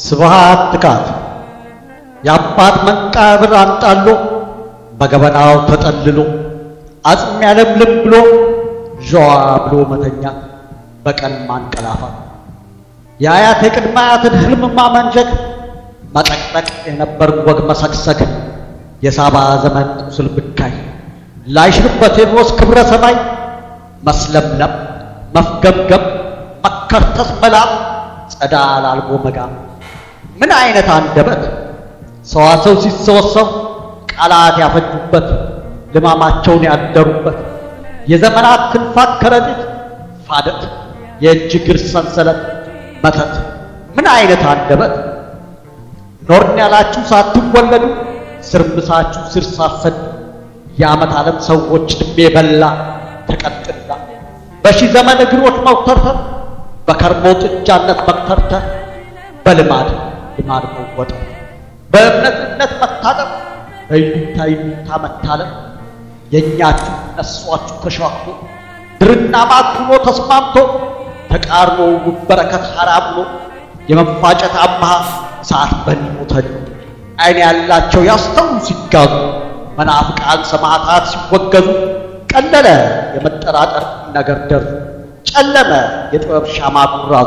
ስብሃት ትካት የአባት መቃብር አንጣሎ በገበናው ተጠልሎ አጽም ያለምልም ብሎ ዣዋ ብሎ መተኛት በቀን ማንቀላፋት የአያት የቅድመ አያትን ህልም ማመንዠግ መጠቅጠቅ የነበር ወግ መሰግሰግ የሳባ ዘመን ቁስል ብካይ ላይሽርበት የኖስ ክብረ ሰማይ መስለምለም መፍገምገም መከርተስ መላም ጸዳል አልቦ መጋም ምን አይነት አንደበት ሰዋሰው ሲሰወሰው ቃላት ያፈጁበት ልማማቸውን ያደሩበት የዘመናት ትንፋት ከረጢት ፋደት የእጅ እግር ሰንሰለት መተት ምን አይነት አንደበት ኖርን ያላችሁ ሳትወለዱ ስርምሳችሁ ስር ሳሰዱ የዓመት ዓለም ሰዎች ዕድሜ በላ ተቀጥላ በሺህ ዘመን እግሮች መውተርተር በከርሞ ጥጃነት መክተርተር በልማድ ልማድ መወጠር በእምነት እምነት መታጠብ በይሉኝታ ይሉኝታ መታለብ የእኛችሁ ነሷችሁ ተሸዋክቶ ድርና ማግ ሆኖ ተስማምቶ ተቃርኖ በረከት ሐራም ሆኖ የመፋጨት አምሃ እሳት በኒሞ ተድሞ ዓይን ያላቸው ያስተውሉ ሲጋዙ መናፍቃን ሰማዕታት ሲወገዙ ቀለለ የመጠራጠር ነገር ደርዙ ጨለመ የጥበብ ሻማ ጉራዙ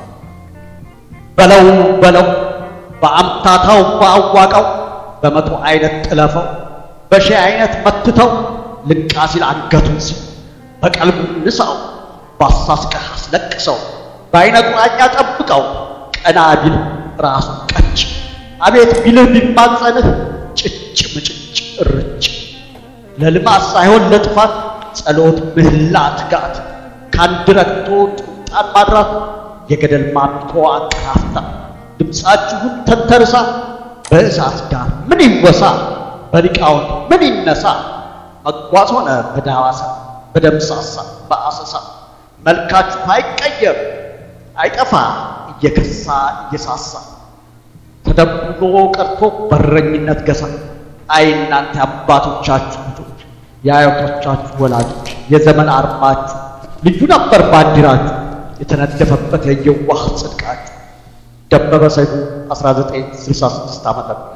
በለው በለው በአምታታው በአዋቃው በመቶ አይነት ጥለፈው በሺህ አይነት መትተው ልንቃ ሲል አንገቱን ሲል በቀልቡ ንሳው ባሳስቀህ አስለቅሰው በአይነ ቁራኛ ጠብቀው ቀና ቢል ራሱ ቀጭ አቤት ቢልህ ቢማጸንህ ጭጭ ምጭጭ እርጭ ለልማት ሳይሆን ለጥፋት ጸሎት ምህላ ትጋት ከአንድ ረግቶ ጥምጣን ማድራት የገደል ማሚቶ አንቀላፍታ ድምፃችሁን ተንተርሳ በእሳት ዳር ምን ይወሳ በሊቃውንት ምን ይነሳ መጓዝ ሆነ በዳዋሳ በደምሳሳ በአሰሳ መልካችሁ አይቀየር አይጠፋ እየከሳ እየሳሳ ተደብሎ ቀርቶ በረኝነት ገሳ አይ እናንተ አባቶቻችሁ ልጆች የአያቶቻችሁ ወላጆች የዘመን አርማችሁ ልዩ ነበር ባንዲራችሁ የተነደፈበት የየዋህ ጽድቃችሁ ደበበ ሰይፉ 1966 ዓ.ም